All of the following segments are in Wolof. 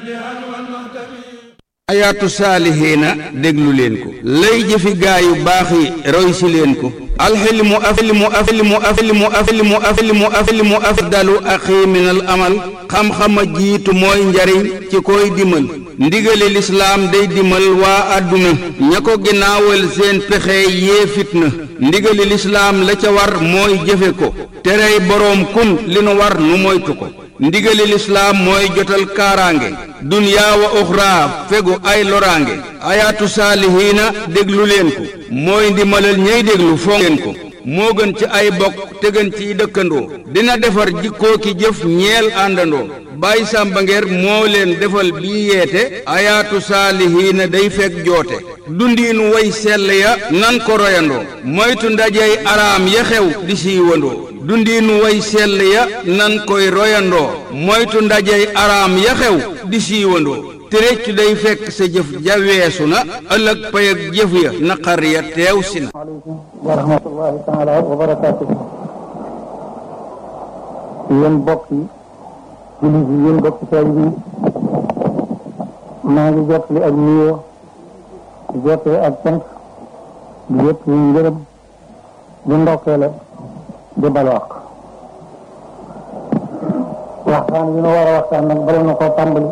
ayaatu saalihiina déglu leen ko lay jëfi gaa yu baax yi roy si leen ko alxilmu afilmu afilmu afilmu afilmu afilmu afilmu afdalu axi minal amal xam-xama jiitu mooy njariñ ci koy dimal ndigali lislaam day dimal waa àdduna ña ko ginnaawal seen pexe yee fitna ndigali lislaam la ca war mooy jëfe ko terey boroom kun li nu war nu moytu ko ndigali lislaam mooy jotal kaaraange dunyaa wa uxraa fegu ay loraange ayaatu saalihiina déglu leen ko mooy ndimalal ñey déglu fonk leen ko moo gën ci ay bokk te gën ciy dëkkandoo dina defar jikkoo ki jëf ñeel àndandoo Baay Sàmba Ngeer moo leen defal bii yeete ayaatu saalihiina day fekk joote dundiinu way sell ya nan ko royandoo moytu ndajey araam ya xew di siiwandoo dundiinu way sell ya nan koy royandoo moytu ndajey araam ya xew di siiwandoo te réccu day fekk sa jëf ja weesu na ëllëg pay ak jëf ya naqar ya teew si na aleykum wa rahmatullahi taala wa barakaatuhu yéen bokk yi jullit yi yéen bokk taalibe yi maa ngi jottali ak nuyoo di jottali ak cant di jottali ngërëm di ndokkeele di balwaq waxtaan yi nu war a waxtaan nag bala na koo tàmbali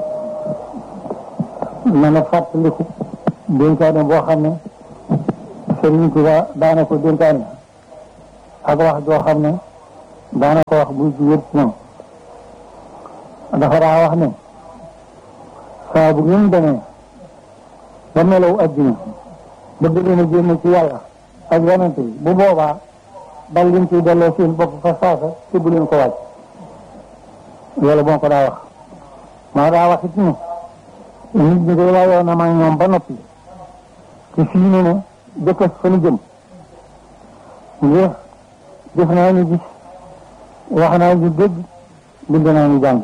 na na fàttaliku dénkaane boo xam ne Sëriñ Tuubaa daana ko dénkaane ak wax joo xam ne daana ko wax buy jugee ci moom dafa daa wax ne saa bu ngeen demee ba melaw adduna ba bëgg na génn ci yàlla ak yonent bi bu boobaa dal leen ciy delloo seen bopp fa saasa te bu leen ko wàcc loolu moo ko daa wax maa daa wax it ne nit ñi day layoon na maa ñoom ba noppi te fii ne ne jëkkës fa nu jëm ngir def naa ñu gis wax naa ñu dégg bind naa ñu jàng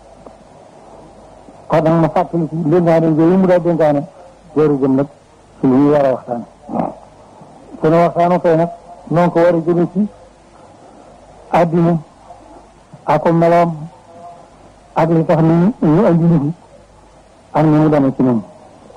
kon nag ma fàttali ci dénkaane yooyu mu daa dénkaane jooru jëm nag ci lu ñu war a waxtaan sunu waxtaanu tey nag noonu ko war a jëme ci àddina ak ko meloom ak li tax ni ñu andi nit ak ni mu demee ci ñoom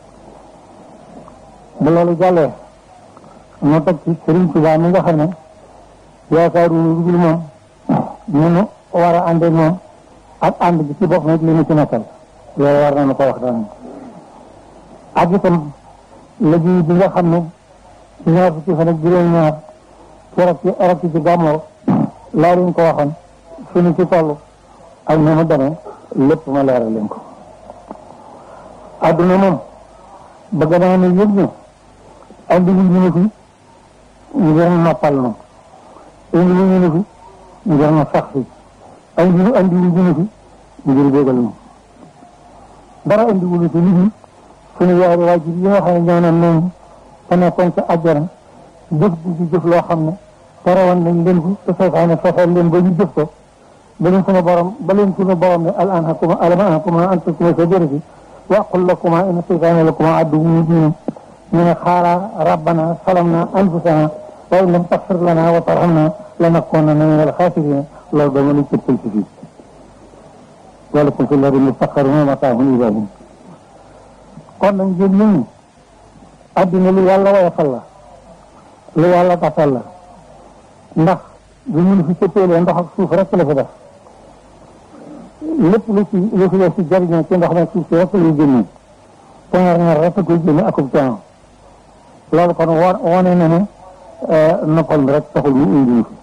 bu loolu jàllee ñu teg ci Sëriñ Tuubaa mi nga xam ne yaakaaru lu dul moom ñu nu war a àndee moom ak ànd bi ci bopp nag li ñu ci nekkal loolu war nañu ko waxtaan ak itam liggéey bi nga xam ne ci ñaar fukki fan ak juróom-ñaar keroog ci arab ci gàmmoo laa leen ko waxoon suñu ci toll ak ni mu demee lépp ma leeral leen ko adduna moom bëgg naa ne yëg ne andi wu ñu ne fi ngir noppal nu indi wu ñu ne fi ngir na sax fi andi andi wu ñu ne fi ngir bégal nu dara andi wu ñu fi nit ñi suñu yaari waajur yi nga xam ne ñoo naan noonu te nekkoon ca àjjana jëf di ci jëf loo xam ne terewoon nañ leen ko te seytaane fexeel leen ba ñu jëf ko ba leen suñu borom ba leen suñu borom ne al anhakuma alam anhakuma an tasuma shajarati wa aqul lakuma inna seytaane lakuma aduwwun mubin ñu ne xaala rabbana salamna anfusana wa in lam taxfir lana wa tarhamna lanakunanna min alxaasirina loolu dama lañ cëppal ci fii walakum fi lardi mustaqarrun wa mataahun ilaa hiin kon nag ngeen ñun ñi addina lu yàlla woyofal la lu yàlla tafal la ndax bu ñu fi cëppeelee ndox ak suuf rek la fi def lépp lu ci lu fi ci jariñoo ci ndox ma suuf si rek lay génne poñar ñaar rek koy génne akub coono loolu kon wo wone na ne noppal mi rek taxul mu indi fi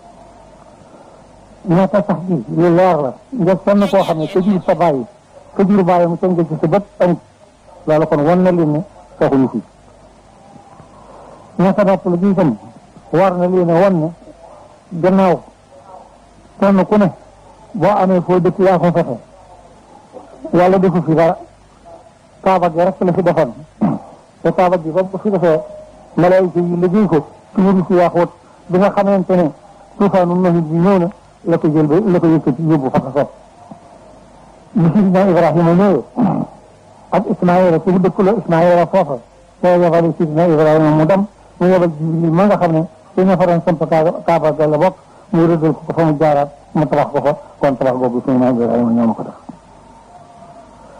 ñaata sax gi lu leer la nga sonn koo xam ne ka jur sa bàyyi ka jur bàyyi mu tënk ci sa bët amut loolu kon wan na leen ne taxuñu fi ñaata nopp la gi itam war na leen a wan ne gannaaw kenn ku ne boo amee foo dëkk yaa ko fexe yàlla defu fi dara kaaba gi rek la fi defoon te kaaba gi ba ko fi defee malaayika yi liggéey ko tuuru si yaaxoot bi nga xamante ne tuufaanu nahit bi ñëw na la ko jël ba la ko yëkkati yóbbu fa ko sopp bi sidina Ibrahima ñëwee ak Ismaïla ci dëkk la Ismaïla foofa te yebal sidina Ibrahima mu dem mu yebal Jibril ma nga xam ne te ña fa doon samp kaaba ga la bokk mu rëddal ko fa mu jaaraat mu tabax ko fa kon tabax boobu suñu maam Ibrahima ñoo ma ko def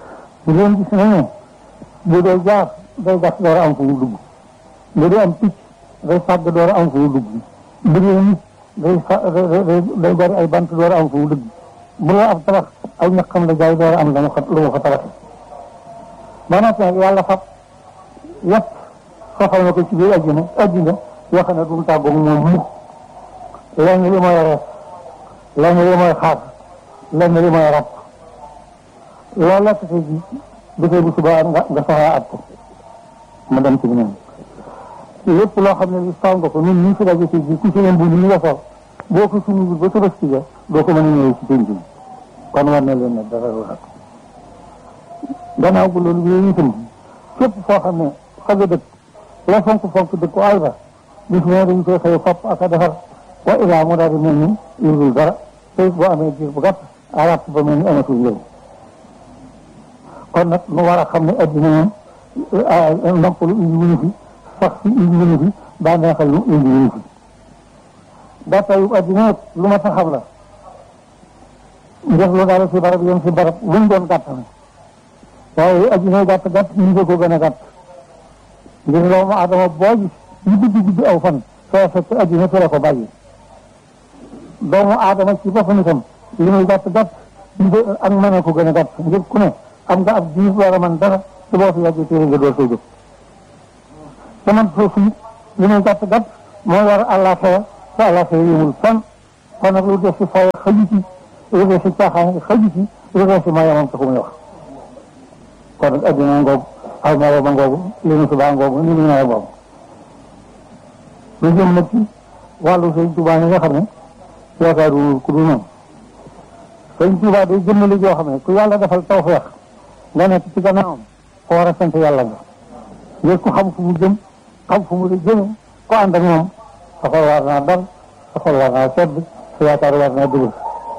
bu leen gis nañu bu dee jaar day gas door a am fu mu dugg bu dee am picc day fàgg door a am fu mu dugg bu dee nit day fa day bari ay bant door a am fu mu dugg bu la ab tabax aw ñaqam la jaay door a am lu mu ko lu mu ko tabaxee ba noppi nag yàlla fab yëpp soxal na ko ci biir àddina àddina yoo xam ne du mu tàggoog moom mukk lenn li mooy rees lenn li mooy xaar lenn li mooy rab loolu la tase ji bu tey bu subaa nga nga soxlaa at ko mu dem ci beneen lépp loo xam ne li saw nga ko ñun ñu fi daje ci ji ku ci leen bu ñu nga sol boo ko suñu ba tabaski ga doo ko mën a ñëwee ci penc mi kon war na leen ne dara lu rak gannaaw bu loolu bi itam képp foo xam ne xaga dëkk la fonk fonk dëkk ko ay ba bis ne dañ koy xëy fopp ak a defar wa ilaa mu daal di mel ni yurgul dara te boo amee jiir bu gàtt arab ba mel ni amatul njëriñ kon nag nu war a xam ne addina moom noppalu indi wuñu fi sax si indi wuñu fi bànneexal lu indi wuñu fi gàttayu addina lu ma taxam la def lu daal si barab yem si barab lu mu doon gàtt na waaye addina gàtt gàtt ñu ngi ko gën a gàtt ngir doomu adama boo gis ñu guddi guddi aw fan soo fekk addina fi la ko bàyyi doomu aadama ci boppam itam li muy gàtt gàtt ñu ko ak mën a ko gën a gàtt ngir ku ne am nga ab diir war a mën dara te boo fi yàggee téere nga door soo jóg te man foofu it li muy gàtt gàtt moo war àllaaxira te àllaaxira yëmul fan kon nag lu des si fay xaju ci lu des si caaxaan xaju ci lu des si mayamam taxu muy wax kon nag addina ngoogu aw melo ba ngoogu li mu subaa ngoogu ni mu ñëwee ngoogu lu jëm nag ci wàllu sëñ Tuubaa yi nga xam ne yaakaaru ku dul moom sëñ Tuubaa day jëmmali joo xam ne ku yàlla defal tawfeex nga nekk ci gannaawam ko war a sant yàlla nga ngir ku xam fu mu jëm xam fu mu di jëme ko ànd ak moom sa xol war naa dal sa xol war naa sedd sa yaakaar war naa dugg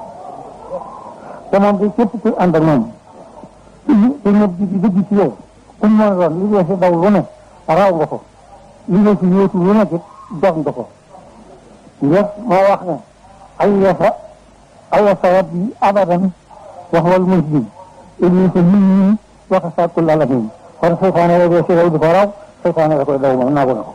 te moom di képp ku ànd ak moom te ñëpp di dëgg ci yow ku mu mën doon li dee si daw lu ne raw nga ko li dee si yóotu lu nekk it jox nga ko ngir moo wax ne ay yasa ay yasa rabbi abadan wax wal muslim ibni sa nit ñi wax sa kul alamin kon seytaane la dee si daw di ko raw seytaane la koy daw moom naagu na ko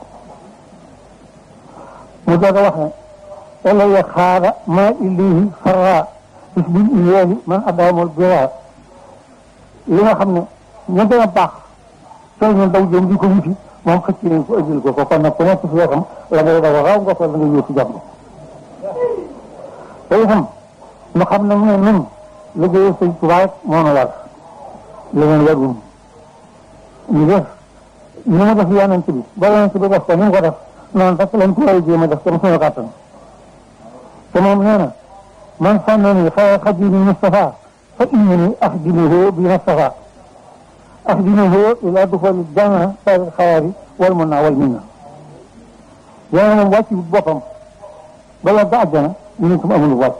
mu doog a wax ne elaya xaara ma illihi farra bis bil iyeeli man adamul bira li nga xam ne ña gën a baax soo ñu daw jëm di ko wuti moom xëcc nañ ko ëjjil ko ko kon nag ku nekk si wetam la ngay daw raw nga ko la nga yóotu jàmm te itam nu xam ne ne nun liggéey sëñ Tuubaa moo nu war leneen warul ñu def ñu ma def yonent bi ba yonent bi def ko ni mu ko def noonu rek lañ ko war a jéem a def comme suñu kàttan te moom nee na man sànnani xayra xadimi Mustafa fa innani axdimuhu bi Mustafa axdimuhu ila duxuli janna sari xayaari wal munna wal minna yéen moom wàcc boppam ba yàgg àjjana ñu ne ko amul wàcc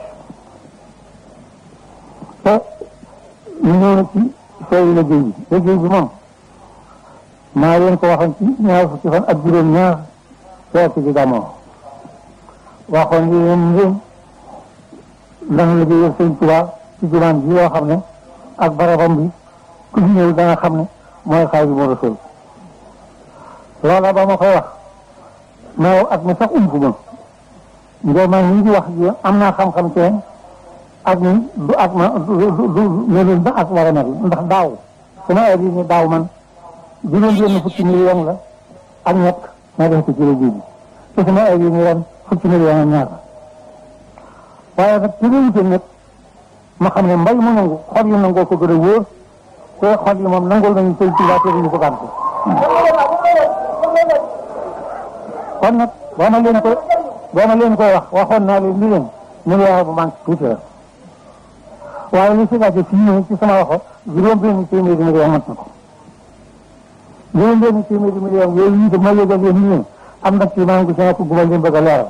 te ñu ñëw na ci sooy liggéey bi liggéey bi moom maa leen ko waxoon ci ñaar fukki fan ak juróom ñaar feeti di damoo waxoon li leen ngeen dana liggéeyal sëñ Tuubaa ci jumaan ji yoo xam ne ak barabam bi ku fi ñëw dana xam ne mooy Xaadimu Rasuul loola ba ma koy wax mais ak mi sax umpu ma ngir man ñi di wax ji am naa xam-xam ci ak ni du ak ma du du du melul ba ak war a mel ndax daaw sama heure yi ni daaw man juróom benn fukki million la ak ñett ma def ko ci liggéey bi te sama heure yi ni ren fukki million ak ñaar waaye nag ci réew nag ma xam ne mbay mu nangu xol yi nangoo ko gën a wóor te xol yi moom nangul nañu sëñ Tuubaa te duñu ko gàntu kon nag boo ma leen ko boo ma leen koy wax waxoon naa leen ni leen million bu manque tuuti la waaye li si laajte fii nii ci sama waxo juróom benn téeméeri million mat na ko juróom benn téeméeri million yooyu itam ma yëgal leen ni leen am na ci maa ngi sama ko gubal leen bëgg a leeral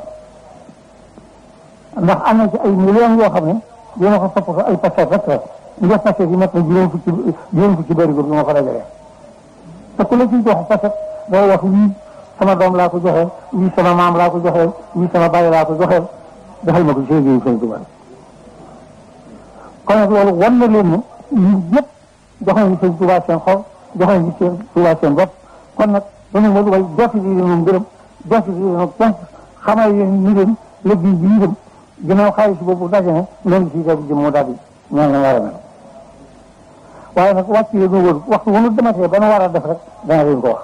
ndax am na ci ay millions yoo xam ne dina ko topp ay passet rek la nga passet yi mat na juróom fukki juróom fukki bëri bi ma ko dajalee te ku la ciy jox passet day wax wii sama doom laa ko joxeel wii sama maam laa ko joxeel wii sama bàyyi laa ko joxeel defal ma ko ci liggéeyu Sëñ Tuubaa kon nag loolu wan na leen ne ñun ñëpp jox nañu sëñ Tuubaa seen xol jox nañu seen Tuubaa seen bopp kon nag dañu ma dugal jotti bi moom gërëm jotti bi moom cant xamal yéen ñu dem liggéey bi ñu dem ginnaaw xaalis boobu daje na loolu si def jëm moo daal di ñaan la war a mel waaye nag wàcc yi ñu wër waxtu wu ñu dematee ba nu war a def rek dana leen ko wax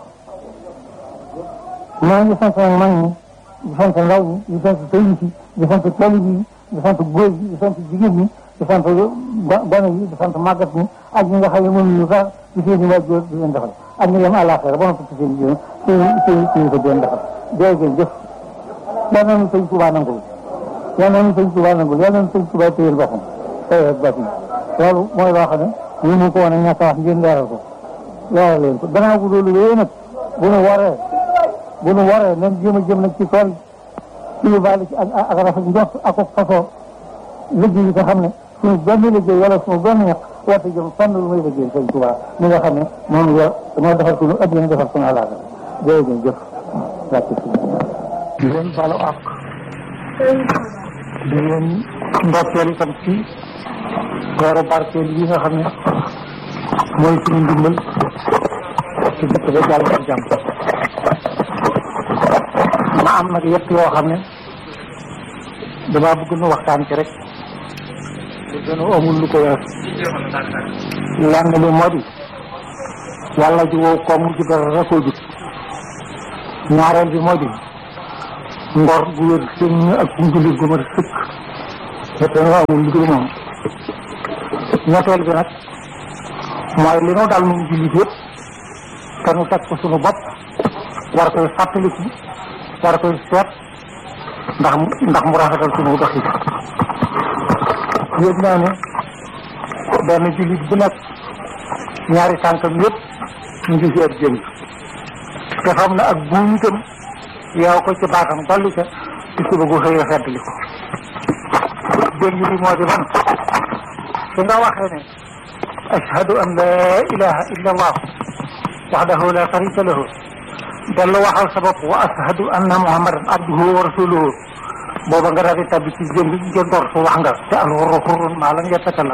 maa ngi sant nag mag ñi di sant ndaw ñi di sant sëriñ si di sant talib yi di sant góor yi di sant jigéen ñi di sant gone yi di sant màggat ñi ak ñi nga xam ne mënuñu sax di seen i waajur di leen defal ak ñi dem àllaaxira ba noppi ci seen jigéen seen seen seen ko di leen defal jërë ngeen jëf yal na nu sëñ Tuubaa nangul yal na nu sëñ Tuubaa nangul yal na nu sëñ Tuubaa téyel boppam tey ak bàtt loolu mooy loo xam ne ñu mu ko woon a ñàkk a wax ngeen leeral ko leeral leen ko gannaaw bu loolu wéyee nag bu nu waree bu nu waree nañ jéem a jëm nag ci tool ci lu baale ci ak ak rafet njort ak ak fasoo liggéey yi nga xam ne suñu benn liggéey wala suñu benn ñax warte jëm fànn lu muy liggéey sëñ Tuubaa mi nga xam ne moom yor moo defar suñu addina defar suñu àllaaga jërë ngeen jëf wàcc si di leen balu àq di leen ndokkeel itam ci weeru barkeel yi nga xam ne mooy suñu ndimbal ci dëkk ba jàll ak jàmm ma am nag yëpp yoo xam ne damaa bëgg nu waxtaan ci rek lu gën a amul lu ko wees lenn li moo di yàlla ji wow koom ji dara rekoo jub ñaareel bi moo di ngor gu wér seen ñu ak njullit gu ma sëkk te nu amul lu dul moom ñetteel bi nag mooy li nu dal nun jullit yëpp te nu teg ko sunu bopp war koy fàttaliku war koy seet ndax ndax mu rafetal sunu doxi yëg naa ne benn jullit bu nekk ñaari tànkam yëpp ñu ngi seet jëm te xam na ak buum itam yow ko ci baatam dolli ca ci suba gu xëyee feddli ko jëm bi moo di man su nga waxee ne ashhadu an la ilaha illa allah wahdahu la sharika lahu dellu waxal sa bopp wa ashhadu anna muhammadan abduhu wa rasuluhu booba nga daal di tabbi ci jëm jëndoor su wax nga te alxurru xurrun maa lam yatakallam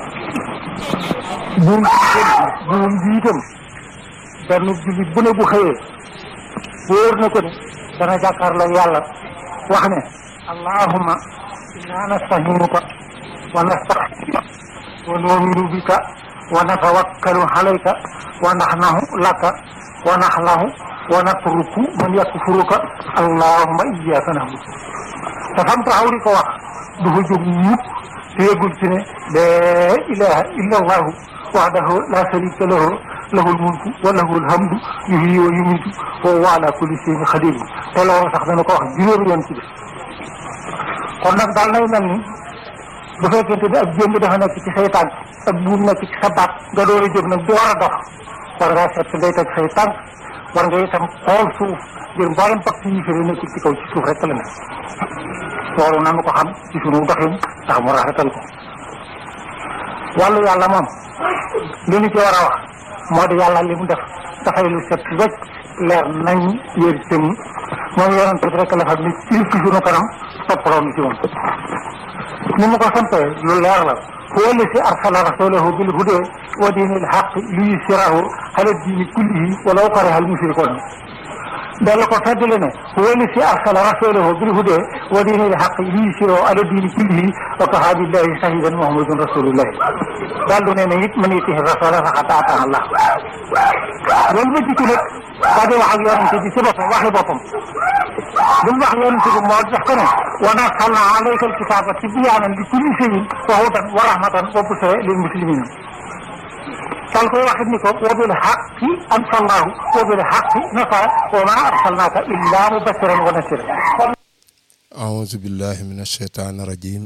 buum buum bi itam benn jullit bu ne bu xëyee wóor na ko ne dana jàkkaarloo yàlla wax ne allahumma inna nastahinuka wa nastaxfiruka wa nu'minu bika wa natawakkalu alayka wa naxnahu laka wa naxlahu wa natruku man yakfuruka allahumma iyyaka na'budu te fam taxaw di ko wax du fa jóg mukk te yëgul ci ne laa ilaha illa allahu wahdahu la sharika lahu lahul mulku wa lahul hamdu yuhyi wa yumiitu wa huwa ala kulli shay'in qadir te loolu sax dana ko wax juróomi yoon ci def kon nag daal nay mel ni bu fekkente ne ab jëmb dafa nekk ci say tànk ak buum nekk ci sa baat nga door a jóg nag door a dox war ngaa seet fi ngay teg say tànk war nga itam xool suuf ngir mboolem pàcc yi fi nekkul ci kaw ci suuf rek la ne loolu nanu ko xam ci sunu doxin tax mu rafetal ko wàllu yàlla moom li ñu ci war a wax moo di yàlla li mu def dafay lu set wecc leer nañ yér tëng moom yonent bi rek la xam ne ci ci sunu kanam toppaloo ni ci moom ni mu ko sampee lu leer la huwa alladi arsala rasulahu bil huda wa diinil haqq liyuzhirahu ala diini kullihi walaw kariha al mushrikuun dalla ko feddale ne huwa alladi arsala rasulahu bil huda wa diinil haqq liyuzhirahu ala diini kullihi wa kafaa billahi shahidan muhammadun rasulullah daal du ne ne it man yutihi rasula faqad ataa Allah loolu ba jikko nag daa di wax ak yonente bi ci boppam waxi boppam lu mu wax yonente bi moo def ko ne wa nazzalna alayka alkitaba tibyaanan li kulli shay'in wa hudan wa rahmatan wa bushra lil muslimin dal koy waxit ni ko wa bil haqqi anzalnahu wa bil haqqi nasara wa ma arsalnaka illa mubashiran wa nasiran أعوذ بالله من الشيطان الرجيم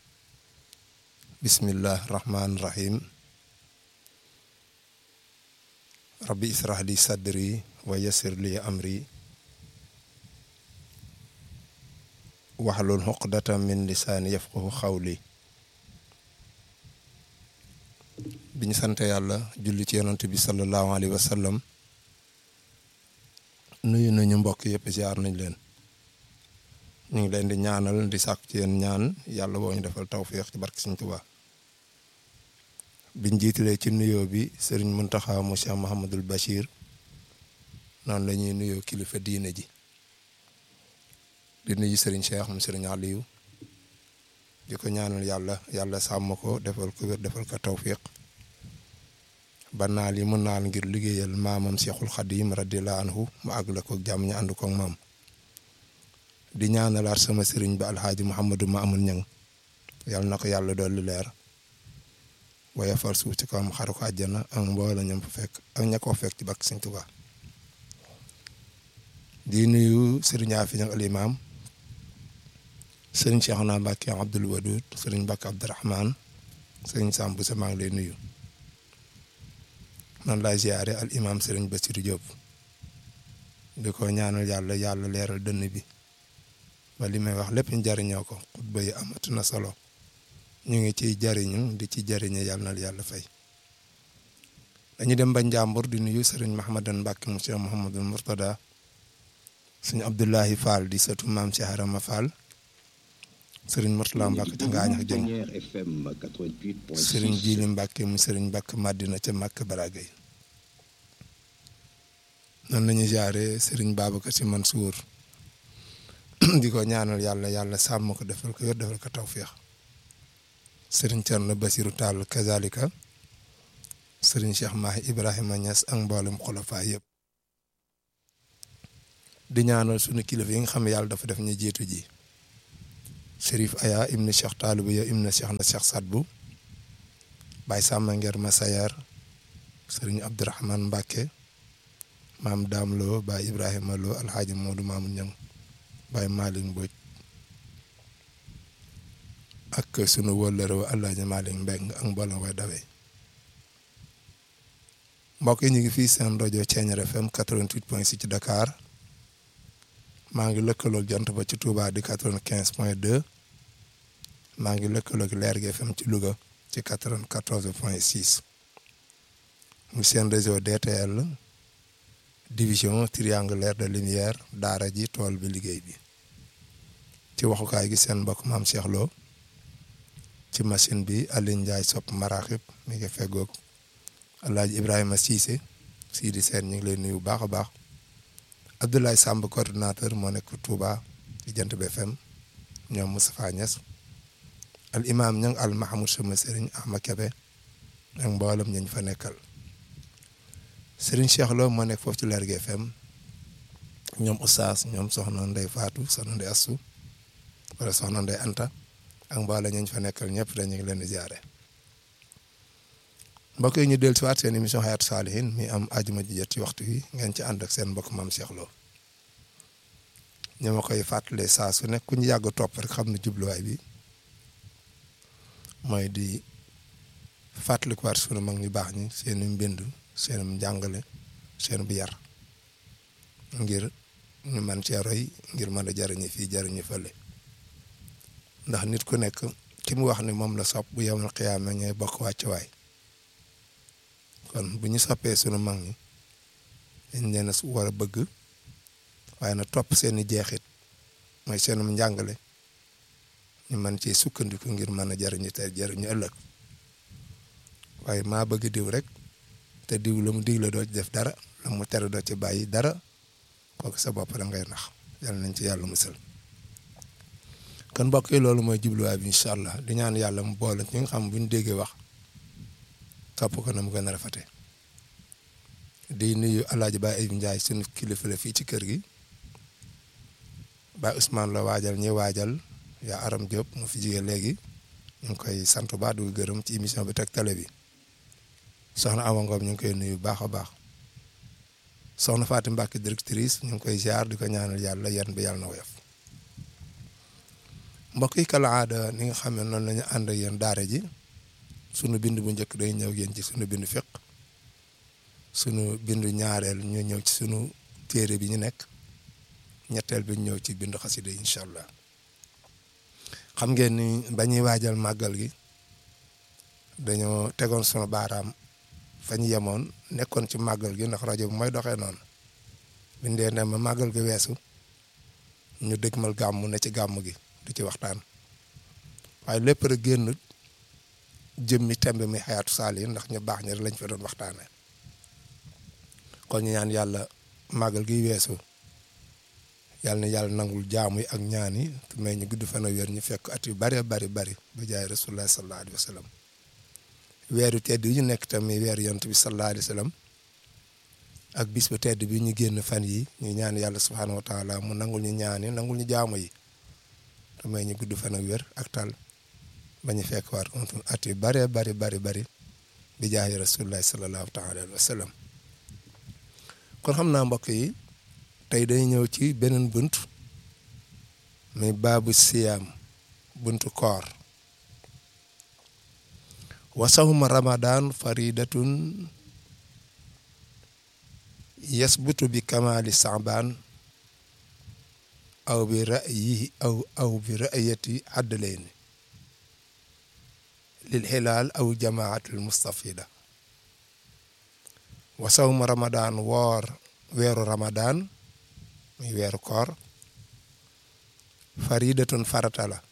بسم الله الرحمن الرحيم ربي اسرح لي صدري ويسر لي أمري واحلل عقدة من لساني يفقه قولي bi ñu sant yàlla julli ci yonent bi sallallahu alayhi wa sallam nuyu nañu mbokk yëpp ziar nañ leen ñu ngi leen di ñaanal di sàkk ci yéen ñaan yàlla boo ñu defal tawféex ci barke Sëñ Tuubaa biñ jiitalee ci nuyoo bi sëriñ Muntaxa mu Cheikh Mouhamadul Bachir noonu la ñuy nuyoo kilifa diine ji di nuyu sëriñ Cheikh mu sëriñ Aliou di ko ñaanal yàlla yàlla sàmm ko defal ko wér defal ko tawfiq ba naal yi mu naal ngir liggéeyal maamam Cheikhul Khadim radiyallahu anhu mu àggale ko jàmm ñu ànd ko ak maam di ñaanalaat sama sëriñ ba alxaaji Mouhamadou Mamoun Ñang yàlla na ko yàlla dolli leer waaye far suuf ci kawam xaru ko àjjana ak mboola ñam fa fekk ak ña ko fekk ci bakk Sëriñ Tuubaa di nuyu sëriñ Afi Ñang al imaam sëriñ Cheikhouna Mbacke Abdoul Wadoud sëriñ Mbacke Abdourahman sëriñ Samb sa maa ngi lay nuyu man laay ziare al imam sëriñ Bassirou Diop di ko ñaanal yàlla yàlla leeral dënn bi ba li may wax lépp ñu jariñoo ko xutba yi amati na solo ñu ngi ciy jariñu di ci jariñe yàlla na yàlla fay dañu dem ba Njàmbur di nuyu sëriñ Mahamadan Mbacke mu Cheikh Mouhamadul Mourtada sëñ Abdoulahi Fall di sëtu maam Cheikh Arama Fall sëriñ Mourtala Mbacke ca Ngaañ ak Jëng sëriñ Jili Mbacke mu sëriñ Mbacke Madina ca Mbacke Baragay noonu la ñuy jaare sëriñ Babacar Si Mansour di ko ñaanal yàlla yàlla sàmm ko defal ko yor defal ko tawféex sëriñ Thierno Basirou Tall kazalika sëriñ Cheikh Mahi Ibrahima Niass ak mboolem xulafa yëpp di ñaanal sunu kilifa yi nga xam ne yàlla dafa def ñu jiitu ji. Chérif Aya ibnu Cheikh Taalibou ya ibnu Cheikh na Cheikh Sadbu Baye Samba Nger Masayar sëriñ Abdourahman Mbacke maam Daam Lo Baye Ibrahima Lo Alxaaji Moodu Maamu Ñang Baye Malick Mbodj ak sunu wëllëre wa Alaaji Malick Mbeng ak mboolem way dawee mbokk yi ñu ngi fii seen rajo Thiéniere FM 88.6 ci Dakar maa ngi lëkkaloog jant ba ci Touba di 95 point 2 maa ngi lëkkaloog Leer gi FM ci Louga ci 94 point 6 mu seen réseau DTL division triangulaire de lumière daara ji tool bi liggéey bi ci waxukaay gi seen mbokk maam Cheikh Lo ci machine bi Alioune Ndiaye sopp maraxib mi ngi feggoog Alaaji Ibrahima Cissé Sidi Sène ñu ngi lay nuyu bu baax a baax Abdoulaye Samb coordinateur moo nekk Touba ci Jant bi FM ñoom Moustapha Niass al imam ñang al Mahamoud sama Serigne Ahma Kebe ak mboolem ñañ fa nekkal Serigne Cheikh Lo moo nekk foofu ci Lergui FM ñoom Oustaz ñoom Soxna Ndey Fatou Soxna Ndey Assu wala Soxna Ndey Anta ak mboolem ñañ fa nekkal ñëpp dañu ngi leen di jaare mbokk yi ñu dellu si waat seen émission Hayatou Salihine mi am ajuma ji jot ci waxtu wi ngeen ci ànd ak seen mbokk maam Cheikh Lo ñu ma koy fàttalee saa su nekk ku ñu yàgg topp rek xam ne jubluwaay bi mooy di fàttalikuwaat sunu mag ñu baax ñi seen mbind seen njàngale seen bu yar ngir ñu man cee roy ngir mën a jariñu fii jariñu fële ndax nit ku nekk ki mu wax ni moom la sopp bu yemal xiyaama ñooy bokk wàccuwaay kon bu ñu soppee sunu mag ñi dañ leen a war a bëgg waaye na topp seeni jeexit mooy seenum njàngale ñu mën ci sukkandiku ngir mën a jariñu te jariñu ëllëg waaye maa bëgg diw rek te diw la mu digle doo ci def dara la mu tere doo ci bàyyi dara kooku sa bopp da ngay nax yàlla nañ ci yàlla musal kon mbokk yi loolu mooy jubluwaay bi incha allah di ñaan yàlla mu boole ñi nga xam bu ñu déggee wax topp ko na mu gën a rafete di nuyu alaaji Baye Ayib Ndiaye sunu kilifa la fii ci kër gi Baye Ousmane la waajal ñi waajal yaa Aram Diop mu fi jigee léegi ñu ngi koy sant bu baax di gërëm ci émission bi teg télé bi soxna Awa Ngom ñu ngi koy nuyu baax a baax soxna Fatou Mbacke directrice ñu ngi koy ziar di ko ñaanal yàlla yan bi yàlla na woyof mbokk yi kala aada ni nga xam ne noonu la ñu ànd ak yéen daara ji sunu bind bu njëkk day ñëw yéen ci sunu bind fiq sunu bindu ñaareel ñu ñëw ci sunu téere bi ñu nekk ñetteel bi ñu ñëw ci bindu xasida incha allah xam ngeen ni ba ñuy waajal màggal gi dañoo tegoon sunu baaraam fa ñu yemoon nekkoon ci màggal gi ndax rajo bi mooy doxee noonu bindee ne ma màggal gi weesu ñu dëgmal gàmm ne ci gàmm gi du ci waxtaan waaye lépp rek génn jëmmi tembe mi xayaatu saalihin ndax ñu baax ñi rek lañ fa doon waxtaane kon ñu ñaan yàlla màggal gi weesu yàlla na yàlla nangul jaamu yi ak ñaan yi te may ñu gudd fan a wér ñu fekk at yu bari bari bari ba jaay rasulullah sallallahu alayhi wa sallam weeru tedd yi ñu nekk tamit weeru yonent bi sallallahu alayhi wa sallam ak bis bu tedd bi ñu génn fan yi ñu ñaan yàlla subhaanahu wa taala mu nangul ñu ñaan yi nangul ñu jaamu yi te may ñu gudd fan ak wér ak tal ba ñu fekk waat at yu bari bari bari bari bi jaay rasulullah sallallahu taala alayhi wa sallam kon xam naa mbokk yi tey dañu ñëw ci beneen bunt muy baabu siyaam buntu koor wa sawma ramadan faridatun yasbutu bi kamali saabaan aw bi ra'yihi aw aw bi ra'yati adlayni lil xilaal aw jamaatul mustafida wa sawma ramadan woor weeru ramadan muy weeru koor faridatun farata la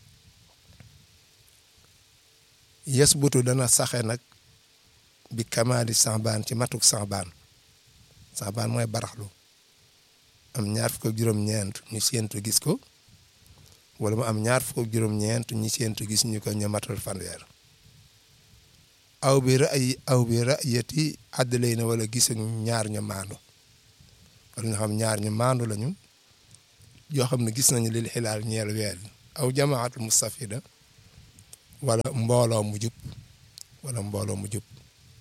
yasbutu dana saxe nag bi kamaali saabaan ci matuk saabaan saabaan mooy baraxlu am ñaar fukk ak juróom-ñeent ñu séentu gis ko wala mu am ñaar fukk ak juróom-ñeent ñu séentu gis ñu ko ñu matal fanweer aw bi ra'yi aw bi ra'yati àddalay na wala gis ñaar ñu maandu wala ñu xam ñaar ñu maandu lañu yoo xam ne gis nañu lil xilaal ñeel weer aw jamaatul mustafida wala mbooloo mu jub wala mbooloo mu jub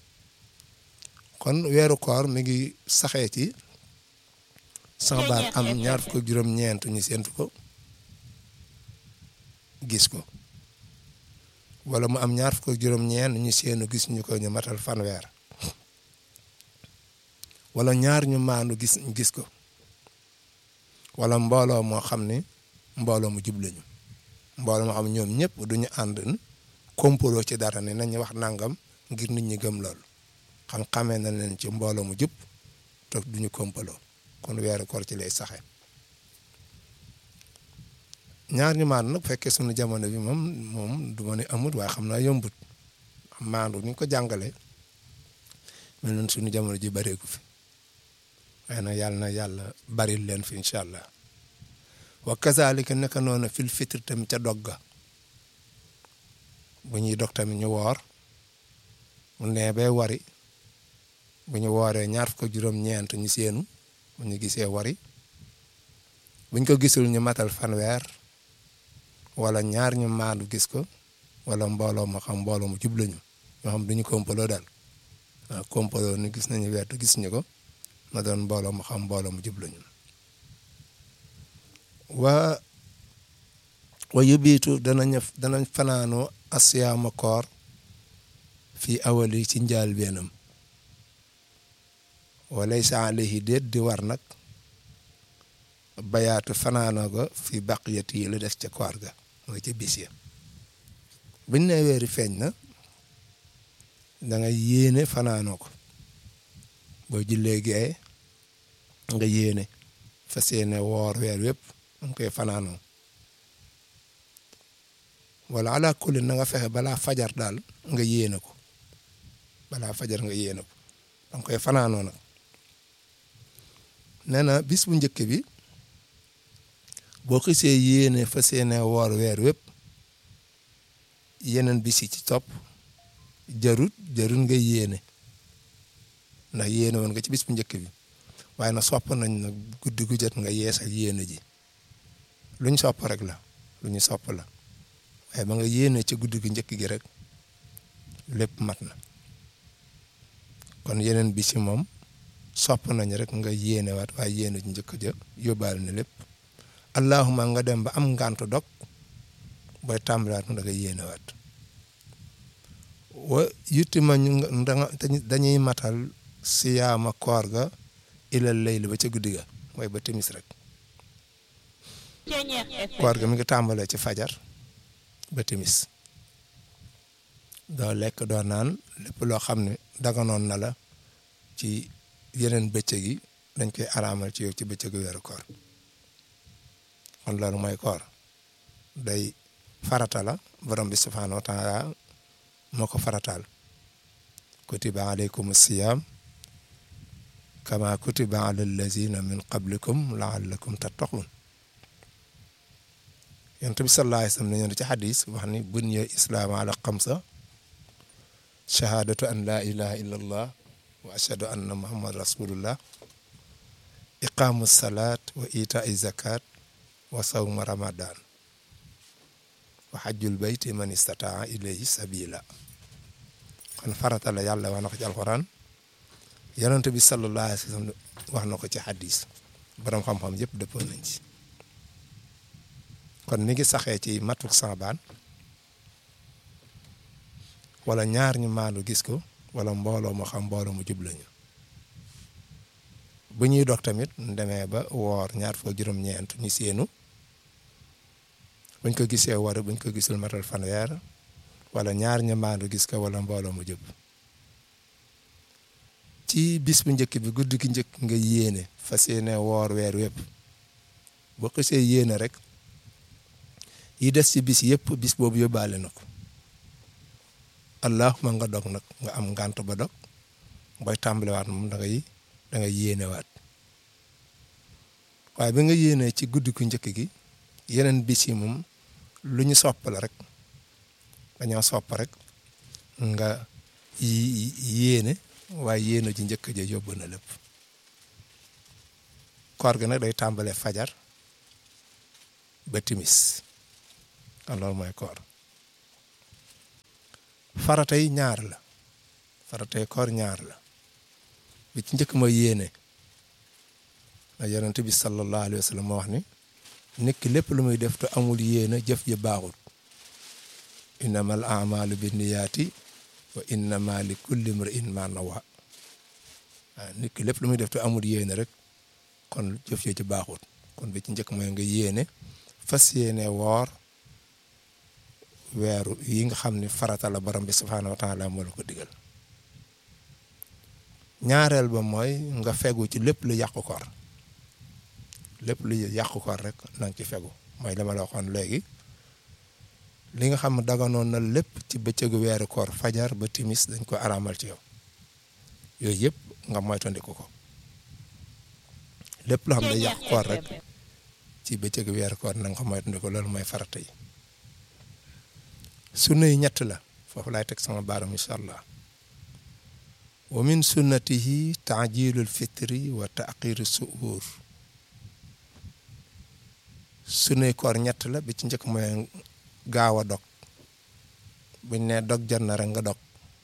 kon weeru koor mi ngi saxee ci saxbaan am ñaar fukk ak juróom-ñeent ñu séentu ko gis ko wala mu am ñaar fukk ak juróom-ñeent ñu seenu gis ñu ko ñu matal fanweer wala ñaar ñu maandu gis gis ko wala mbooloo moo xam ne mbooloo mu jub lañu mbooloo moo xam ñoom ñëpp duñu ànd kompaloo ci dara ne nañu wax nangam ngir nit ñi gëm loolu xam xamee na leen ci mbooloo mu jub te duñu kompaloo kon weeru koor ci lay saxe ñaar ñu maandu nag fekkee sunu jamono bi moom moom du ma ne amut waaye xam naa yombut maandu ni ko jàngale mel noonu sunu jamono ji bareeku fi waaye nag yàlla na yàlla baril leen fi incha allah wa kazalika naka noonu fil fitr tamit ca dogga bu ñuy dog tamit ñu woor mu nee bay wari bu ñu wooree ñaar fukk juróom-ñeent ñu seenu bu ñu gisee wari buñ ko gisul ñu matal fanweer wala ñaar ñu maandu gis ko wala mbooloo ma xam mbooloo mu jub lañu ñoo xam duñu kompaloo daal waaw kompaloo ni gis nañu weer te gis ñu ko na doon mbooloo mu xam mbooloo mu jub lañu wa wa yubiitu danañ danañ fanaanoo asiyaama koor fii awali ci njaal beenam walaysa alayhi déet di war nag bayaatu fanaanoo ga fi baqiyat yi lu des ca koor ga mooy ca bis ya buñ ne weeri feeñ na da nga yéene fanaanoo ko boo jullee gee nga yéene fas yéene woor weer wépp nga koy fanaanoo wala ala kulli na nga fexe balaa fajar daal nga yéene ko balaa fajar nga yéene ko danga koy fanaanoo nag nee na bis bu njëkk bi boo xisee yéene fas yéene woor weer wépp yeneen bis yi ci topp jarut jarut nga yéene ndax yéene woon nga ci bis bu njëkk bi waaye na sopp nañ nag guddi gu jot nga yeesal yéene ji luñ sopp rek la lu ñu sopp la waaye ba nga yéene ci guddi gu njëkk gi rek lépp mat na kon yeneen bis yi moom sopp nañ rek nga yéene waat waaye yéene ji njëkk ja yóbbaale na lépp allahuma nga dem ba am ngàntu dog booy tàmbalaat nga nga yéene waat wa yutti ma ñu dañuy matal siyaama koor ga ilal layli ba ca guddi ga mooy ba timis rek koor ga mi ngi tàmbalee ci fajar ba timis doo lekk doo naan lépp loo xam ne daganoon na la ci yeneen bëccëg yi dañ koy araamal ci yow ci bëccëgu weeru koor kon loolu mooy koor day farata la borom bi subhaanahu wa taala moo ko farataal kutiba alaykum siyaam kama kutiba ala allazina min qablikum laallakum tattaqun yonent bi sallallahu alayhi wa sallam nañu ci xadis wax ni bunya islaam ala xamsa shahaadatu an laa ilaha illa allah wa ashhadu anna muhammad rasulullah iqaamu salaat wa itaa zakat wa sawma ramadan wa xajjul bayti man istataa ilayhi sabila kon farata la yàlla wax na ko ci alxuraan yonent bi sallallahu alayhi wa sallam wax na ko ci xadis borom xam-xam yëpp dëppoo nañ ci kon mi ngi saxee ci matuk saabaan wala ñaar ñu maandu gis ko wala mbooloo moo xam mbooloo mu jub lañu bu ñuy dox tamit demee ba woor ñaar foo juróom-ñeent ñu séenu buñ ko gisee war buñ ko gisul matal fanweer wala ñaar ñu maandu gis ko wala mbooloo mu jub ci bis bu njëkk bi guddi gi njëkk nga yéene fas yéene woor weer wépp boo xësee yéene rek yi des ci bis yëpp bis boobu yóbbaale na ko allahuma nga dog nag nga am ngànt ba dog booy tàmbalewaat moom da ngay da ngay yéenewaat waaye bi nga yéenee ci guddi ku njëkk gi yeneen bis yi moom lu ñu sopp la rek dañoo sopp rek nga yéene waaye yéene ji njëkk ja yóbbu na lépp koor gi nag day tàmbale fajar ba timis kon loolu mooy koor faratay ñaar la faratay koor ñaar la bi ci njëkk mooy yéene a yonent bi sallallahu alayhi wa sallam moo wax ni nit ki lépp lu muy def te amul yéene jëf ji baaxul innamal a'malu binniyaati wa innama li kulli imri'in ma nawa waaw nit ki lépp lu muy def te amul yéene rek kon jëf ji ci baaxul kon bi ci njëkk mooy nga yéene fas yéene woor weeru yi nga xam ni farata la borom bi subhaanahu wa taala moo la ko digal ñaareel ba mooy nga fegu ci lépp lu yàqu koor lépp lu yàqu koor rek na nga ci fegu mooy li ma la waxoon léegi li nga xam daganoon na lépp ci bëccëgu weeru koor fajar ba timis dañ ko araamal ci yow yooyu yëpp nga moytandiku ko lépp loo xam ne yàqu koor rek ci bëccëgu weeru koor na nga ko moytandiku loolu mooy farata yi sunna yi ñett la foofu laay teg sama baaram incha allah wa min sunnatihi taajilul fitri wa taqiru suur sunnay koor ñett la bi ci njëkk mooy gaaw a dog buñ ne dog jot na rek nga dog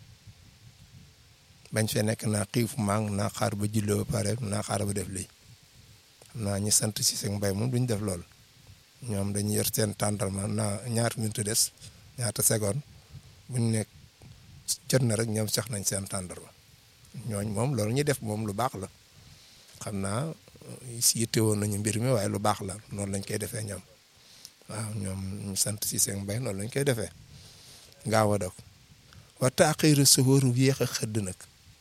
bañ fee nekk naa xiif mang naa xaar ba julli ba pare naa xaar ba def lii xam naa ñi sant si seen mbay moom duñ def lool ñoom dañuy yor seen tàndarma naa ñaata minute des ñaata seconde buñ nekk jot na rek ñoom sax nañ seen tàndarma ñooñ moom loolu ñuy def moom lu baax la xam naa si yitte woon nañu mbir mi waaye lu baax la noonu lañ koy defee ñoom waaw ñoom ñu sant si seen mbay noonu lañ koy defee gaaw a dog wa taaxiiru suhuur yéex a xëdd nag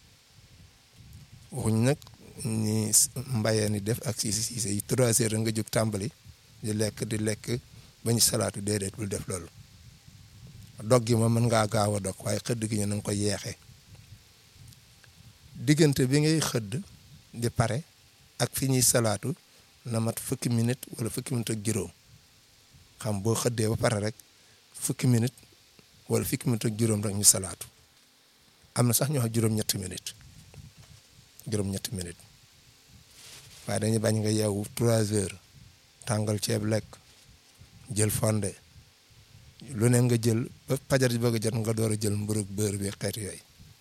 waxuñ nag ñi mbayee ni def ak siisi siise yi trois heures nga jóg tàmbali di lekk di lekk bañ salaatu déedéet bul def loolu dog gi moom mën ngaa gaaw a dog waaye xëdd gi ñu na nga ko yeexee diggante bi ngay xëdd di pare ak fi ñuy salaatu na mat fukki minute wala fukki minute ak juróom xam boo xëddee ba pare rek fukki minute wala fukki minute ak juróom rek ñu salaatu am na sax ñu wax juróom-ñetti minute juróom-ñetti minute waaye dañuy bañ nga yeewu trois heures tàngal ceeb lekk jël fonde lu ne nga jël ba pajar ji bëgg a jot nga door a jël mburug beurre bi xeet yooyu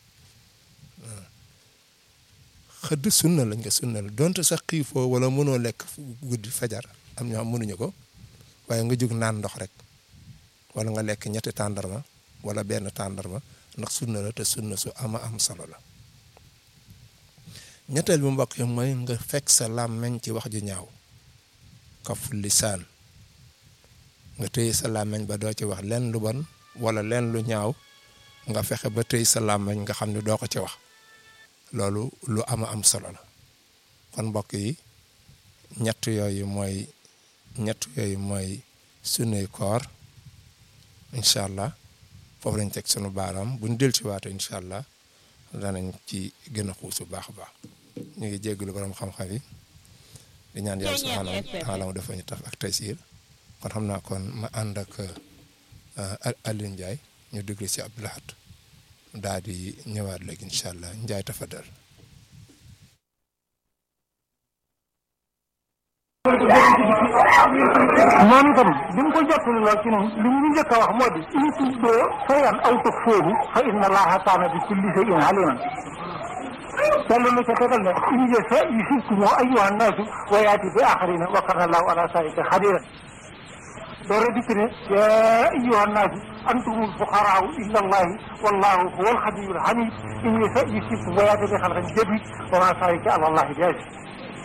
xëdd sunna lañ ko sunna la donte sax xiifoo wala mënoo lekk guddi fajar am ñoo xam mënuñu ko waaye nga jug naan ndox rek wala nga lekk ñetti tàndarma wala benn tàndarma ndax sunna la te sunna su ama am solo la ñetteel bi mbokk yi mooy nga fekk sa làmmeñ ci wax ju ñaaw kaful lisaan nga téye sa làmmeñ ba doo ci wax leen lu bon wala leen lu ñaaw nga fexe ba téye sa làmmeñ nga xam ne doo ko ci wax loolu lu ama am solo la kon mbokk yi ñett yooyu mooy ñett yooyu mooy sunuy koor incha allah foofu lañ teg sunu baaraam buñ del ci waate incha allah danañ ci gën a xuus bu baax a baax ñu ngi jéggalu borom xam-xam yi di ñaan yàlla subhaanahu wa taala mu dafa ñu taf ak taysiir kon xam naa kon ma ànd ak Aliou Ndiaye ñu déglu ci Abdou Lahad daal di ñëwaat léegi incha allah Ndiaye tafadal moom itam bi mu ko jottali lool ci ñun li ñu njëkk a wax moo di in tubdoo shay'an aw tuxfuuhu fa inna allaha kaana bi kulli shay'in aliman yàlla na ca tegal ne in yasha yusibkum ayyuha nnaasu wa yaati bi axarina wa kana allahu ala zaalika qadiran door a dikk ne yaa ayyuha nnaasu antumul fuqaraau illa allahi wallahu huwa alxaniyyu alxamid in yasha yusibkum wa yaati bi xalqin jadid wa ma zaalika ala allahi bi aziz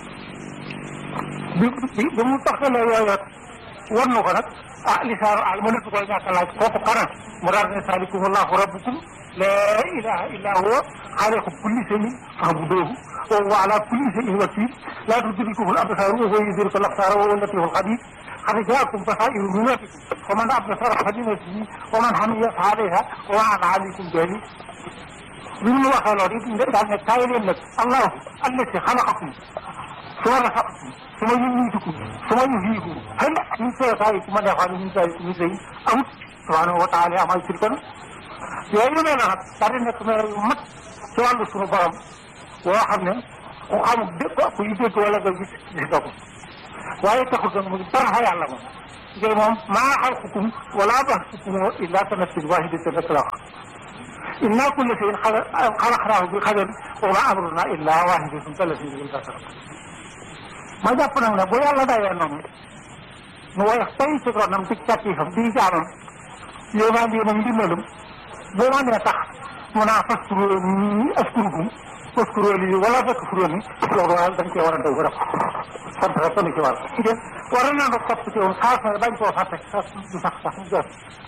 bi bi bi mu taxalee yooyu war na ko nag ah lisaanu al ma nëpp koy ñàkk a laaj kooku kana mu daal ne saalikum allahu rabbukum laa ilaha illa huwa xaaliqu kulli shay'in fa'buduuhu wa huwa ala kulli shay'in wakiil laa tudrikuhu al absaaru wa huwa yudriku al absaara wa huwa al latiiful xabiir qad jaakum basaa'iru min rabbikum faman absara falinafsihi wa man hamiya fa alayha wa ma ana alaykum bi aziiz bi mu waxee loolu it daal ne kaay leen nag allahu allati xalaqakum suma rafaqakum suma yumiitukum suma yuhyiikum hal min shurakaaikum man yaf'alu min zaalika min shay'in amut subhaanahu wa taala amay shirkan yooyu yu mel nag daal di nekk meer yu mat ci wàllu suñu borom woo xam ne ku xamul dégg ku yu dégg wala nga gis gis nga ko waaye taxul nag mu dara fa yàlla moom ngay moom maa xalqukum wala ba'thukum illa ka nafsin waahidatin rek la wax inna kulla shay'in xalaqnaahu bi qadarin wa maa amrunaa illaa waahidatun kalamhil basar ma jàpp nag ne bu yàlla dayee noonu mu woyof tey ci ronam ci càttiifam di jaamam yéemaan yéenam ndimbalum boo ma nee tax mu naa faskuro ni askurukum faskuro lii wala takfuroo ni loolu daal dañ cee war a daw ba def sant rek ko ni ci war war na nga topp ci woon xaas na bañ koo fàtte sax du sax sax mu jot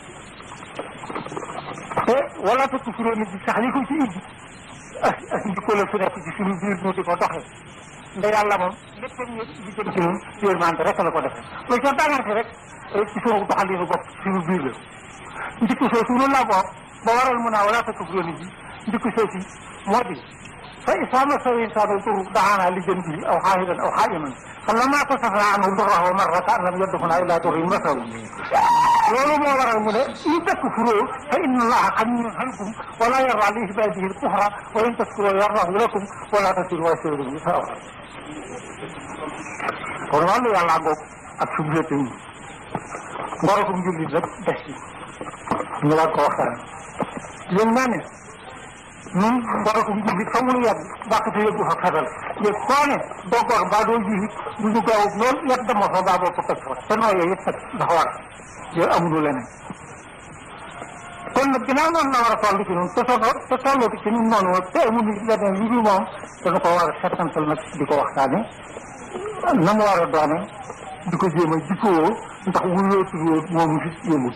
te wala takfuroo ni bi sax li ko ci indi ak ak njikko la su nekk ci suñu biir ñu di ko doxee nda yàlla moom lépp ñu li jëm ci ñun yërmande rek la ko defee loolu ca daanaka rek ci suñu doxalinu bopp ci suñu biir la njikko soosu noonu laa bokk ba waral mun naa wala takfuroo ni bi njikko soosu moo di fa isaa massahu insaanu durru da'aanaa li janbihi aw qaa'idan aw qaa'iman falammaa kashafnaa anhu durrahu marra ka'an lam yadurrunaa illaa durrun massahu loolu moo waral mu ne in takfuruu fa inna Allaaha ganiyyun ankum wa laa yardaa li ibaadihi al-kufra wa in tashkuruu yardahu lakum wa laa taziru waaziratun wizra uxraa kon wàllu yàlla ngoog ak suñu wéete yi ngorokum jullit rek des ci ñu war ko waxtaan yéen naa ne ñun ngorokum jullit fa mu nu yàgg bàqate yëggu fa fetal yëg koo ne doo gor mbaa doo ji du ñu gaaw lool yàgg dama fa mbaa boo ko toj fa te nooyee yëpp nag dafa war yooyu amuñu leneen kon nag ginnaaw noonu la war a toll ci ñun te soo te tolloo ci ñun noonu te amuñu leneen lu dul moom dañu ko war a settantal nag di ko waxtaane na mu war a doone di ko jéem a jikkoo ndax wuyoo tuddoo moomu fi yëmul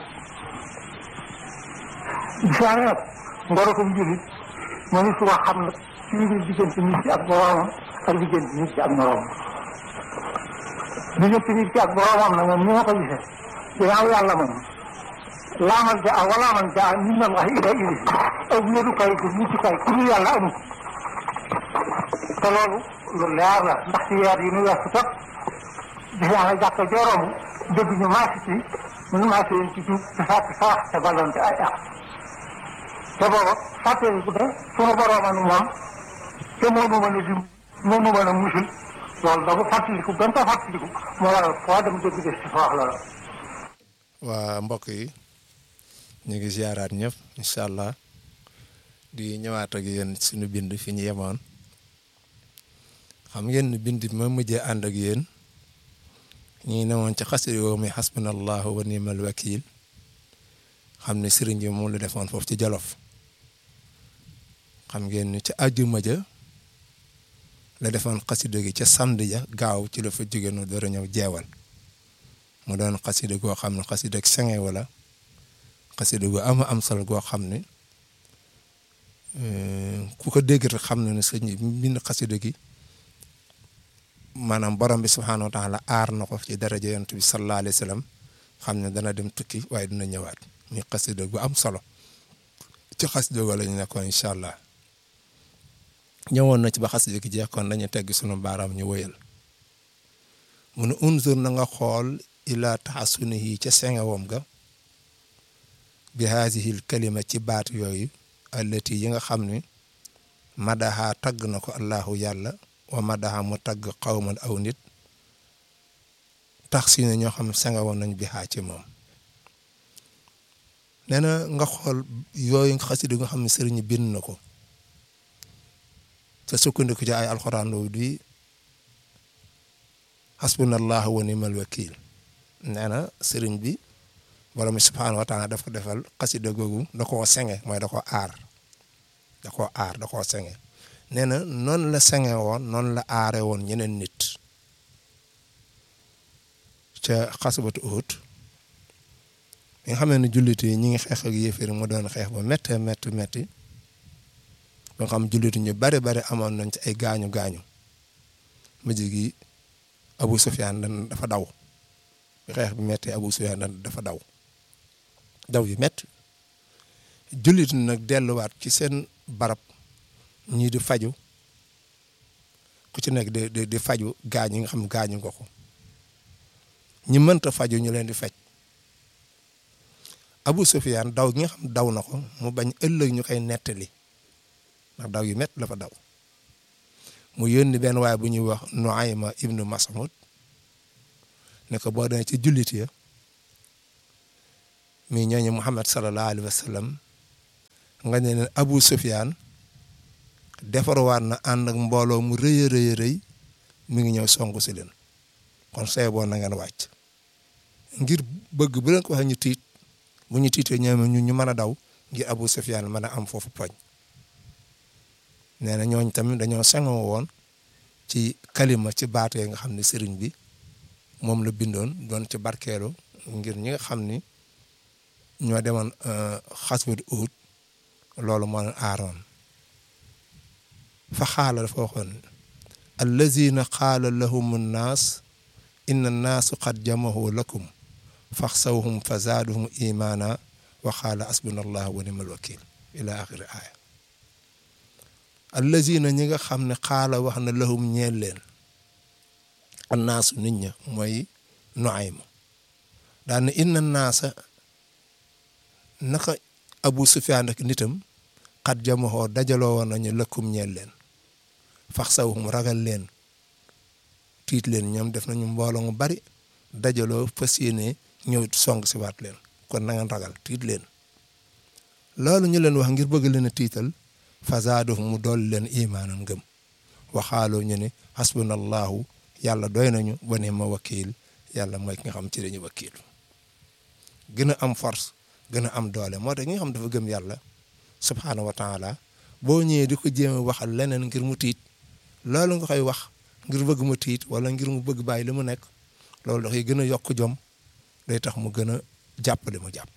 gisaane nag ngorokum jullit mënu su wax xam nag ci mbir diggante nit ki ak boroomam ak diggante nit ki ak moroomam diggante nit ki ak boroomam nag moom ni ma ko gisee ginnaaw yàlla moom laamal ja a walaaman ja a min allahi ila ili aw wéerukaay bu muccukaay ku dul yàlla amul te loolu lu leer la ndax ci weer yi nu weesu tot gis naa ne jàkka jooroomu dégg ñu maasi ci ñu maasi leen ci tuub te sàkk sarax te ballonte ay ak te booba fàttee bu ne sunu boroomanu moom te moo nu mën a dim moo nu mën a musul loolu da ko fàttaliku gën ko fàttaliku moo waral foo dem dégg des ci foox la waa mbokk yi ñu ngi ziaraat ñëpp incha allah di ñëwaat ak yéen suñu bind fi ñu yemoon xam ngeen ni bind bi ma mujjee ànd ak yéen ñu ngi newoon ci xasida yoo mi xasbunallahu wa ni'mal wakil xam ne sëriñ bi moom la defoon foofu ci Jolof xam ngeen ni ci àjjuma ja la defoon xasida gi ca samedi ja gaaw ci la fa jóge no door a ñëw jeewal mu doon xasida goo xam ne xasida ak senge wala xasida gu ama am solo goo xam ne ku ko dégg rek xam na ne sëñ bi bind xasida gi maanaam borom bi subhaanahu wa taala aar na ko ci daraja yonent bi sallallahu alayhi wa sallam xam ne dana dem tukki waaye dina ñëwaat muy xasida gu am solo ci xas jógo lañu nekkoon incha allah ñëwoon na ci ba xas jógi jeex kon dañu tegg sunu baaraam ñu wëyal mu ne unzur na nga xool ila taxasunihi ca sengewam ga bi haasihil kalima ci baat yooyu allati yi nga xam ni madaha tagg na ko allahu yàlla wa madaha mu tagg xawman aw nit tax si ne ñoo xam sengewam nañ bi xaa ci moom nee na nga xool yooyu xasida nga xam ne sëriñ bind na ko te sukkandiku ci ay alxuraan loolu di hasbunallahu wa ni'mal wakil nee na sëriñ bi borom subhaanahu wa taala daf ko defal xasida googu da koo senge mooy da koo aar da koo aar da koo senge nee na noonu la senge woon noonu la aare woon ñeneen nit ca xasbatu Uhud mi nga xam ne jullit yi ñi ngi xeex ak yéefar mu doon xeex ba méttee métti métti ba nga xam jullit ñu bari bari amoon nañ ci ay gaañu gaañu mujj gi Abu Sufyaan dan dafa daw xeex bi méttee Abu Sufyaan dan dafa daw daw yu métti jullit nag delluwaat ci seen barab ñii di faju ku ci nekk di di di faju gaañ yi nga xam gaañu nga ko ñi mënta faju ñu leen di faj Abu Sufyaan daw gi nga xam daw na ko mu bañ ëllëg ñu koy nettali ndax daw yu métti la fa daw mu yónni benn waaye bu ñuy wax Nuayma ibnu Mas'ud ne ko boo demee ci jullit ya mi ñooñu Muhammad sallallahu alayhi wa sallam nga ne leen Abu Sufyaan defarwaat na ànd ak mbooloo mu rëy a rëy a rëy mi ngi ñëw songu si leen kon say boo na ngeen wàcc ngir bëgg bu leen ko waxee ñu tiit bu ñu tiitee ñoom ñu ñu mën a daw ngir Abu Sufyaan mën a am foofu poñ nee na ñooñ tamit dañoo sengoo woon ci kalima ci baatee nga xam ne sëriñ bi moom la bindoon doon ci barkeelu ngir ñi nga xam ni ñoo demoon xaswat Uhud loolu moo leen aaroon fa xaala dafa waxoon allazina qaala lahum nnaas inna nnaasu qad jamahu lakum faxsawhum fa zaaduhum imaana wa qaala asbuna allah wa nimal wakil ila axiri aaya allazina ñi nga xam ne xaala wax na lahum ñeel leen annaasu nit ña mooy Nuaym daan inna naasa naka Abu Sufyaan ak nitam xat jamaxoo dajaloo woon nañu lëkkum ñeel leen fax sawum ragal leen tiit leen ñoom def nañu mbooloo mu bari dajaloo fas yéene ñëw song si waat leen kon na ngeen ragal tiit leen loolu ñu leen wax ngir bëgg leen a tiital fazaaduf mu dool leen imaanan ngëm waxaaloo ñu ne hasbunallahu yàlla doy nañu ba ne ma wakiil yàlla mooy ki nga xam ci dañu wakiilu gën a am force gën a am doole moo tax ki nga xam dafa gëm yàlla subhaanahu wa taala boo ñëwee di ko jéem a waxal leneen ngir mu tiit loolu nga koy wax ngir bëgg mu tiit wala ngir mu bëgg bàyyi li mu nekk loolu dafay gën a yokk jom day tax mu gën a jàpp li mu jàpp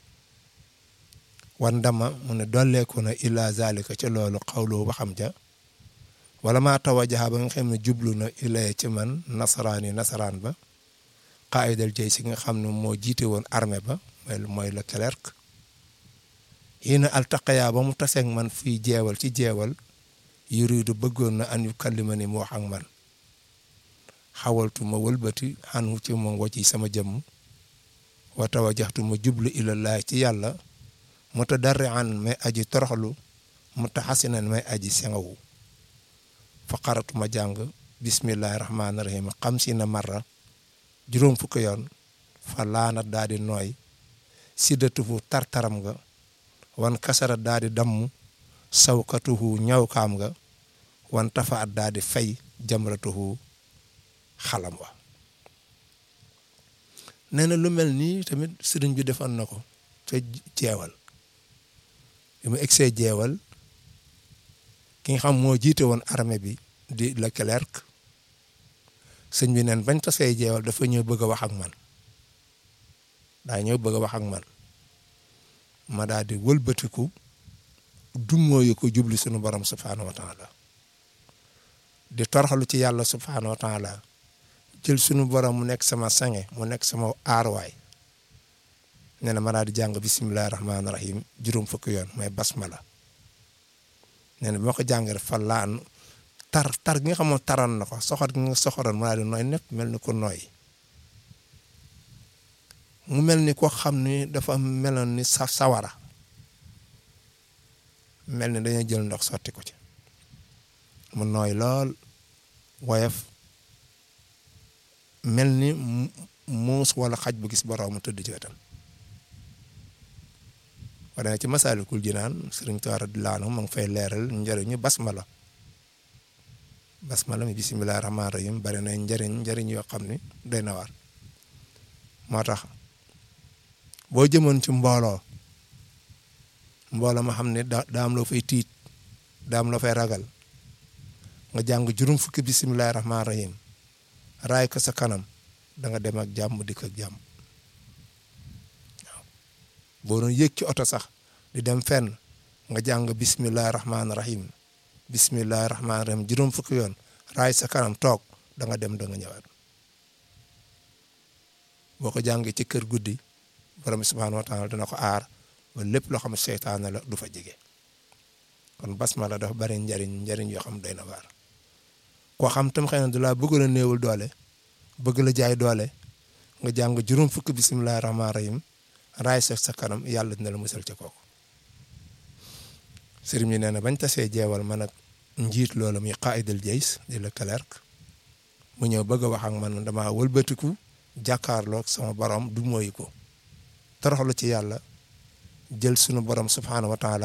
wan dama mu ne dolleeku na illa zalika ca loolu xawloo waxam ja wala maa tawajaha ba nga xam ne jublu na ilay ci man nasaraani nasaraan ba qaayidal jay si nga xam ne moo jiite woon armée ba mooy mooy le clerc yii na altaqaya ba mu taseeg man fii jeewal ci jeewal yuridu bëggoon na an yu kallima ni mu wax ak man xawaltu ma wëlbati xanu ci moom wacci sama jëmm wa tawajaxtu ma jublu ilallaah ci yàlla mutadarrian may aji toroxlu mutaxasinan may aji sengawu fa qaratu ma jàng bismillahi rahmaani rahim xam si na marra juróom fukki yoon fa laana daa di nooy siddatuhu tartaram nga wan kasara daa di damm sawkatuhu ñawkaam nga wan tafaat daa di fay jamratuhu xalam wa nee na lu mel nii tamit sëriñ bi defoon na ko ca jeewal bi mu egsee jeewal ki nga xam moo jiite woon armée bi di Leclerc sëñ bi neen bañ tasee jeewal dafa ñëw bëgg a wax ak man daa ñëw bëgg a wax ak man ma daal di wëlbatiku dummóoyu ko jubli sunu borom subhaanahu wa taala di torxalu ci yàlla subhaanahu wa taala jël sunu borom mu nekk sama sange mu nekk sama aarwaay nee na ma daal di jàng bisimilah rahmaani rahim juróom fukki yoon mooy basmala nee na bi ma ko jàngee fa laan tar tar gi nga xamoon taroon na ko soxor gi nga soxoroon ma daal di nooy nepp mel ni ko nooy mu mel ni ko xam ni dafa meloon ni sa sawara mel ni dañoo jël ndox sotti ko ci mu nooy lool woyof mel ni muus wala xaj bu gis borom mu tëdd ci wetam wane ci Masaalikul Jinaan Sëriñ Tuubaa radiyallaahu anhu ma ngi fay leeral njëriñu basmala basmala mi bisimilah rahmaani rahim bari na njëriñ njëriñ yoo xam ni doy na waar moo tax boo jëmoon ci mbooloo mbooloo ma xam ne da daa am loo fay tiit daa am loo fay ragal nga jàng juróom fukki bisimilah rahmaani rahim raay ko sa kanam da nga dem ak jàmm dikk ak jàmm waaw boo doon yëg ci oto sax di dem fenn nga jàng bisimilah rahmaani rahim bisimilah rahmaani rahim juróom fukki yoon raay sa kanam toog da nga dem da nga ñëwaat boo ko jàngee ci kër guddi borom bi subhaanahu wa taala dina ko aar ba lépp loo xam ne seytaane la du fa jege kon basmala dafa bari njariñ njariñ yoo xam doy na waar koo xam tam xëy na du laa bëgg la néewul doole bëgg la jaay doole nga jàng juróom fukki bisimilah rahmaani rahim raay sa sa kanam yàlla dina la musal ca kooku sëriñ bi nee na bañ tasee jeewal man ak njiit loolu muy qaidal jays di la clerc mu ñëw bëgg a wax ak man dama wëlbatiku jàkkaarloog sama borom du mooy ko toroxlu ci yàlla jël sunu borom subhaanahu wa taala